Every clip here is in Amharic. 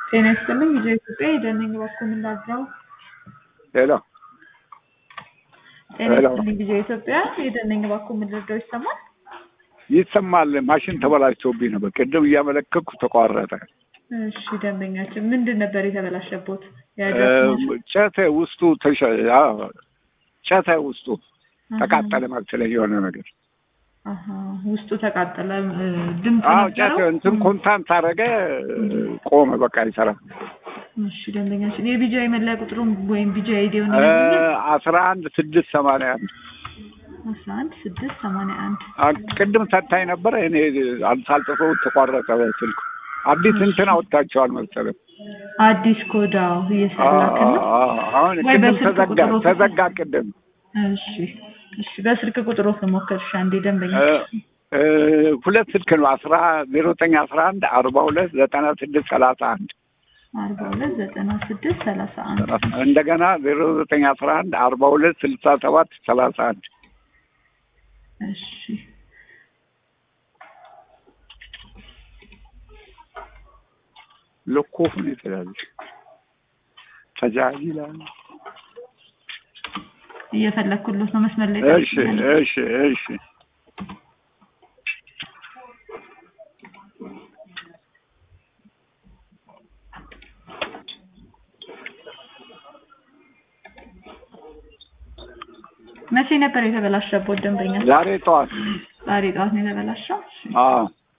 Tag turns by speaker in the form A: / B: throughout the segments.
A: ጤና ይስጥልኝ ልጄ ኢትዮጵያ የደነኝ እባክዎ ምን ላድርገው?
B: ሄሎ
A: ጤና
B: ሄሎ።
A: ይስጥልኝ ልጄ ኢትዮጵያ የደነኝ እባክዎ ምን ልርዳው? ይሰማል?
B: ይሰማል። ማሽን ተበላሽቶብኝ ነበር። ቅድም እያመለከትኩ ተቋረጠ።
A: እሺ ደንበኛችን ምንድን ነበር የተበላሸቦት?
B: እ፣
A: ያደረኩት
B: ጨተ ውስጡ ተሸ አዎ፣ ጨተ ውስጡ ተቃጠለ መሰለኝ የሆነ ነገር።
A: አሀ፣ ውስጡ ተቃጠለ። እ፣ ድምፅ
B: አዎ ጨተ
A: ነበረው?
B: እንትን ኮንታንት አደረገ፣ ቆመ፣ በቃ ይሰራ።
A: እሺ ደንበኛችን የቢጂአይ መለያ ቁጥሩን ወይም ቢጂአይ አይዲውን
B: እ፣
A: ይነግሩኛል?
B: አስራ አንድ ስድስት ሰማንያ አንድ
A: አስራ አንድ ስድስት ሰማንያ አንድ
B: አ- ቅድም ሰታኝ ነበረ። እኔ ሳልጽፈው ተቋረጠ ስልኩ። አዲስ እንትን አወጣቸዋል መሰለኝ።
A: አዲስ ኮዳው እየሰላክን ነው።
B: አዎ፣ አዎ። አሁን
A: ወይ
B: ቅድም
A: በስልክ
B: ተዘጋ
A: ቁጥሩ
B: ተዘጋ ቅድም
A: እሺ እሺ፣ በስልክ ቁጥሩ ሞከርሽ አንዴ ደንበኛ
B: እ፣ እ፣ ሁለት ስልክ ነው አስራ ዜሮ ዘጠኝ አስራ አንድ አርባ ሁለት ዘጠና ስድስት ሰላሳ አንድ
A: አርባ ሁለት ዘጠና ስድስት ሰላሳ አንድ
B: እንደገና ዜሮ ዘጠኝ አስራ አንድ አርባ ሁለት ስልሳ ሰባት ሰላሳ አንድ
A: እሺ
B: ልኮፉን የተያዘ ተጃሂላል።
A: እየፈለግኩሎት ነው መስመር ላይ
B: እሺ
A: ጠብቁኛል።
B: እሺ እሺ
A: መቼ ነበር የተበላሸቦት ደንበኛ?
B: ዛሬ ጠዋት
A: ዛሬ ጠዋት ነው የተበላሸው። እሺ።
B: አዎ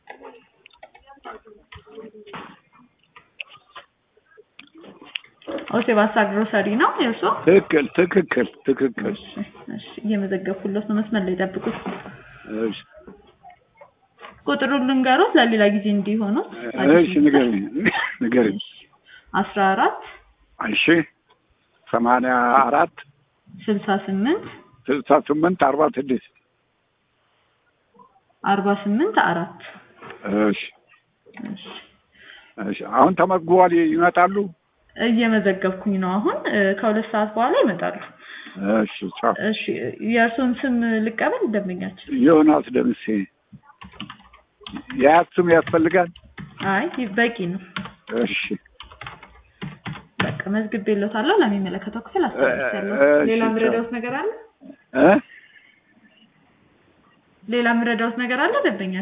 A: ኦሴባሳ ግሮሰሪ ነው የእርሶ?
B: ትክክል ትክክል ትክክል
A: እሺ እሺ፣ እየመዘገብኩሎት ነው መስመር ላይ ጠብቁት።
B: እሺ
A: ቁጥሩን ልንገሮት ለሌላ ጊዜ እንዲሆኑት።
B: እሺ ንገሪኝ ንገሪኝ
A: አስራ አራት
B: እሺ ሰማንያ አራት
A: ስልሳ ስምንት
B: ስልሳ ስምንት አርባ ስድስት
A: አርባ ስምንት አራት
B: እሺ
A: እሺ
B: እሺ አሁን ተመዝግቧል ይመጣሉ
A: እየመዘገብኩኝ ነው አሁን እ፣ ከሁለት ሰዓት በኋላ ይመጣሉ።
B: እሺ ቻው
A: እሺ የእርሶን ስም ልቀበል ደንበኛችን?
B: ዮናስ ደምሴ የአያት ስም ያስፈልጋል
A: አይ በቂ ነው።
B: እሺ
A: በቃ መዝግቤልዎታለሁ። ለሚመለከተው ክፍል አስተላልፌያለሁ።
B: እ- እሺ፣
A: ሌላ
B: ቻው።
A: ምረዳውት ነገር አለ?
B: እ
A: ሌላ ምረዳውት ነገር አለ ደንበኛ